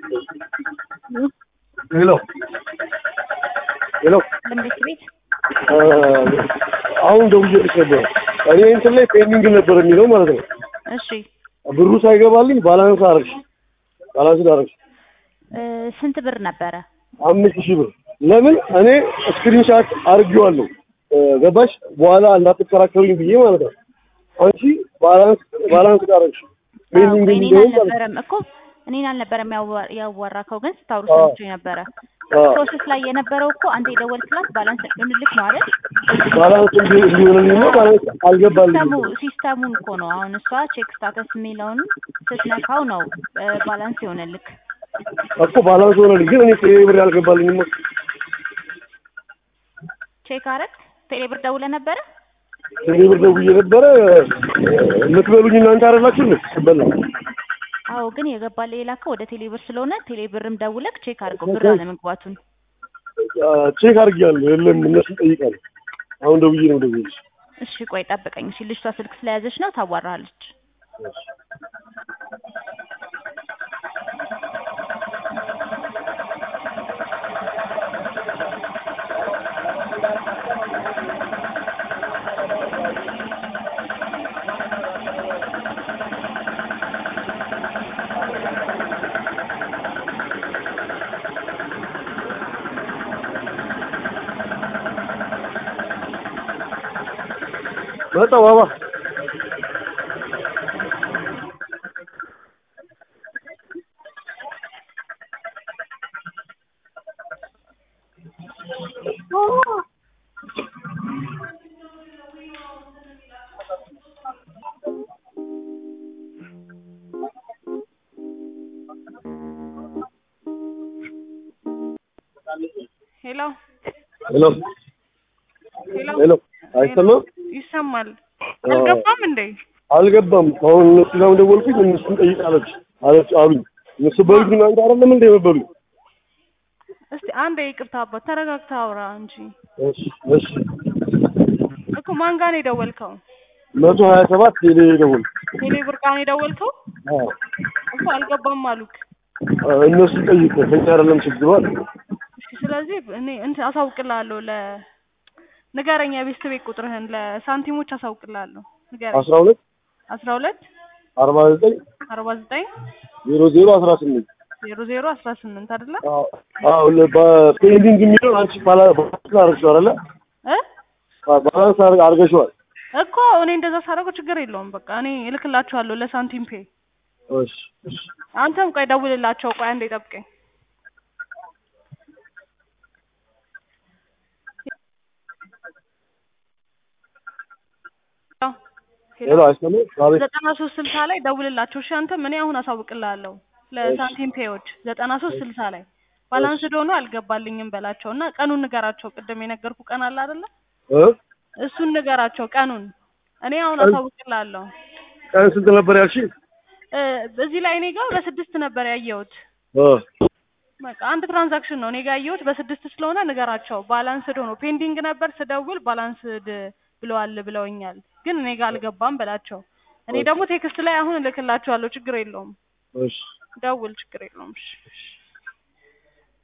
ሄሎ ሄሎ መንግስት ቤት አሁን ደውዬልሽ ነበር። እኔ እንትን ላይ ፔንዲንግ ነበር የሚለው ማለት ነው። እሺ ብሩ ሳይገባልኝ ባላንስ አረግሽ ባላንስ አረግሽ እ ስንት ብር ነበረ? አምስት ሺህ ብር ለምን እኔ ስክሪንሻት አርጌዋለሁ እ ገባሽ በኋላ እንዳትከራከሩኝ ብዬ ማለት ነው። አንቺ ባላንስ ባላንስ አረግሽ ፔንዲንግ እኔን የሚለው ማለት ነው። አልነበረም እኮ እኔን አልነበረም ያዋ- ያዋራከው ግን ስታወሩ አዎ። ሰምቼ ነበረ። አዎ። ፕሮሰስ ላይ የነበረው እኮ አንተ የደወልክላት ባላንስ እንድልክ ነው አይደል? ባላንስ እንዲ- እንዲሆንልኝ ነው ባላንስ አልገባልኝም። ሲስተሙ ሲስተሙን እኮ ነው አሁን እሷ ቼክ ስታተስ የሚለውን ስትነካው ነው እ ባላንስ የሆነልክ። እኮ ባላንስ ሆነልኝ ግን እኔ ቴሌ ብር ያልገባልኝም ቼክ አረግ ቴሌብር ደውለህ ነበረ? ቴሌ ብር ደውዬ ነበረ የምትበሉኝ እናንተ አይደላችሁ እንዴ? በላ አዎ ግን የገባልህ የላከው ወደ ቴሌብር ስለሆነ ቴሌብርም ደውለክ ቼክ አድርገው ብር አለመግባቱን። ቼክ አድርጌያለሁ የለም እነሱን ጠይቃለሁ። አሁን ደውዬ ነው ደውዬልሽ እሺ ቆይ ጠብቀኝ። እሺ ልጅቷ ስልክ ስለያዘች ነው ታዋራለች። መጣሁ ባባ ሄሎ ሄሎ ሄሎ ሄሎ አይሰማም? ይሰማል። አዎ። አልገባም እንዴ? አልገባም። አሁን እነሱ ጋር ደወልኩኝ እነሱን ጠይቅ አለች አለች አሉኝ። እነሱ በሉት ግን አንተ አይደለም እንደ የምትበሉኝ? እስቲ አንድ ይቅርታ አባት ተረጋግተህ አውራ እንጂ እሺ እሺ እኮ ማን ጋር ነው የደወልከው? መቶ ሀያ ሰባት ቴሌ ደወል ቴሌ ብር ጋር ነው የደወልከው? አዎ እኮ አልገባም አሉክ። እነሱ ጠይቅ ከኛ አይደለም ችግሩ አለ። እሺ ስለዚህ እኔ እንትን አሳውቅልሃለሁ ለ ንገረኝ የቤት ቤት ቁጥርህን ለሳንቲሞች አሳውቅልሃለሁ። ንገረኝ አስራ ሁለት አስራ ሁለት አርባ ዘጠኝ አርባ ዘጠኝ ዜሮ ዜሮ አስራ ስምንት ዜሮ ዜሮ አስራ ስምንት አይደለ አዎ በፔንዲንግ የሚለውን አንቺ ባላ ባላንስ አድርገሽዋል አይደለ? እ አዎ፣ ባላንስ አድርገ- አድርገሽዋል። እኮ እኔ እንደዛ ሳደርገው ችግር የለውም። በቃ እኔ እልክላችኋለሁ ለሳንቲም ፔ። እሺ እሺ አንተም ቆይ ደውልላቸው። ቆይ አንዴ ጠብቀኝ። ሄሎ አይሰማም? አቤት ዘጠና ሶስት ስልሳ ላይ ደውልላቸው። እሺ አንተም እኔ አሁን አሳውቅልሃለሁ ለሳንቲም ፔዎች ዘጠና ሶስት ስልሳ ላይ ባላንስ ዶኖ አልገባልኝም በላቸው እና ቀኑን ንገራቸው። ቅድም የነገርኩ ቀን አለ አይደለ? እ እሱን ንገራቸው ቀኑን። እኔ አሁን ቀን- አሳውቅልሃለሁ። ቀን ስንት ነበር ያልሽኝ? እ እዚህ ላይ እኔ ጋር በስድስት ነበር ያየሁት። እ በቃ አንድ ትራንዛክሽን ነው እኔ ጋር ያየሁት በስድስት ስለሆነ ንገራቸው። ባላንስድ ሆኖ ፔንዲንግ ነበር ስደውል ባላንስድ ብለዋል ብለውኛል፣ ግን እኔ ጋር አልገባም በላቸው። እኔ ደግሞ ቴክስት ላይ አሁን እልክላቸዋለሁ። ችግር የለውም እሺ ደውል፣ ችግር የለውም። እሺ እሺ